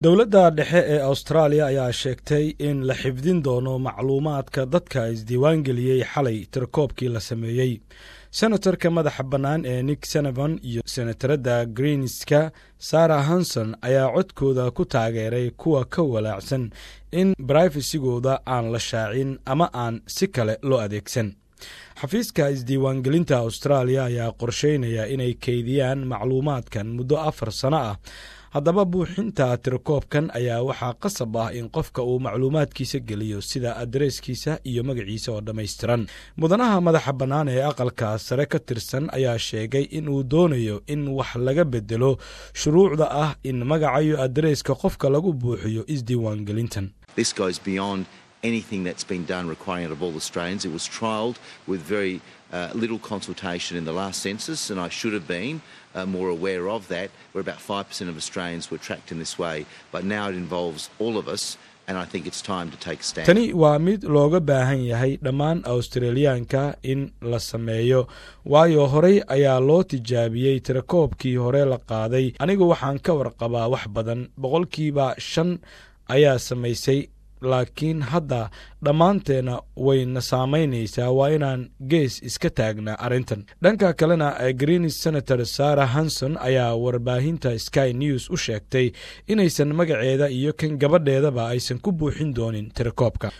dowladda dhexe ee austraaliya ayaa sheegtay in la xifdin doono macluumaadka dadka isdiiwaangeliyey xalay tirakoobkii la sameeyey senatarka madaxa bannaan ee nick senevan iyo senataradda greenska sarah hanson ayaa codkooda ku taageeray kuwa ka walaacsan in barayfasigooda aan la shaacin ama aan si kale loo adeegsan xafiiska isdiiwaangelinta austraaliya ayaa qorsheynaya inay keydiyaan macluumaadkan muddo afar sano ah haddaba buuxinta tirakoobkan ayaa waxaa qasab ah in qofka uu macluumaadkiisa geliyo sida adreeskiisa iyo magaciisa oo dhammaystiran mudanaha madaxa bannaan ee aqalka sare ka tirsan ayaa sheegay in uu doonayo in wax laga bedelo shuruucda ah in magacayo adreeska qofka lagu buuxiyo isdiiwaangelintan anything that's been done requiring it of all Australians. It was trialled with very uh, little consultation in the last census, and I should have been uh, more aware of that, where about 5% of Australians were tracked in this way. But now it involves all of us. tani waa mid looga baahan yahay dhammaan awstraliyaanka in la sameeyo waayo horey ayaa loo tijaabiyey tirakoobkii hore la qaaday anigu waxaan ka warqabaa wax badan boqolkiiba shan ayaa samaysay laakiin hadda dhammaanteena wayna saamaynaysaa waa inaan gees iska taagnaa arrintan dhanka kalena greenis senator sarah hanson ayaa warbaahinta sky news u sheegtay inaysan magaceeda iyo kan gabadheedaba aysan ku buuxin doonin tirakoobka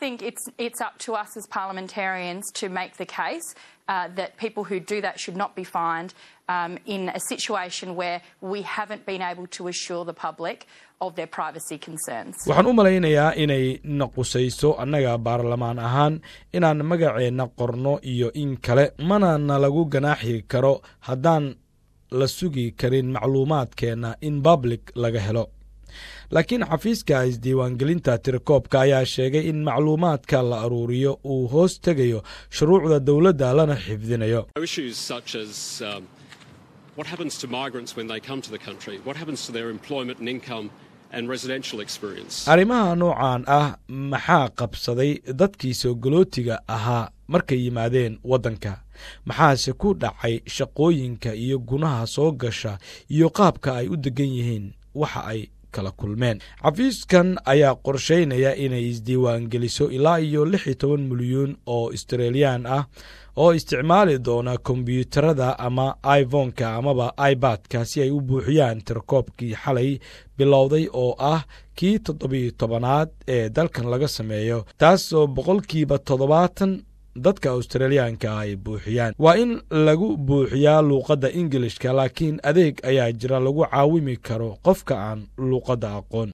Uh, that people who do that should not be fined um, in a situation where we haven't been able to assure the public of their privacy concerns. waxaan u malaynayaa inay naqusayso annaga baarlamaan ahaan inaan magaceenna qorno iyo in kale mana na lagu ganaaxi karo haddaan la sugi karin macluumaadkeenna in public laga helo laakiin xafiiska isdiiwaangelinta tirakoobka ayaa sheegay in macluumaadka la aruuriyo uu hoos tegayo shuruucda dowladda lana xifdinayo arrimaha noocan ah maxaa qabsaday dadkii soogolootiga ahaa markay yimaadeen waddanka maxaase ku dhacay shaqooyinka iyo gunaha soo gasha iyo qaabka ay u degan yihiin waxa ay kala kulmeen xafiiskan ayaa qorsheynaya inay isdiiwaangeliso ilaa iyo lix iyo toban milyuun oo australiyaan ah oo isticmaali doona kombyuutarada ama ivonka amaba ibadka si ay u buuxiyaan tirakoobkii xalay bilowday oo ah kii toddobiyo tobanaad ee dalkan laga sameeyo taasoo boqolkiiba toddobaatan dadka australiyaanka ay buuxiyaan waa in lagu buuxiyaa luuqadda ingilishka laakiin adeeg ayaa jira lagu caawimi karo qofka aan luuqadda aqoon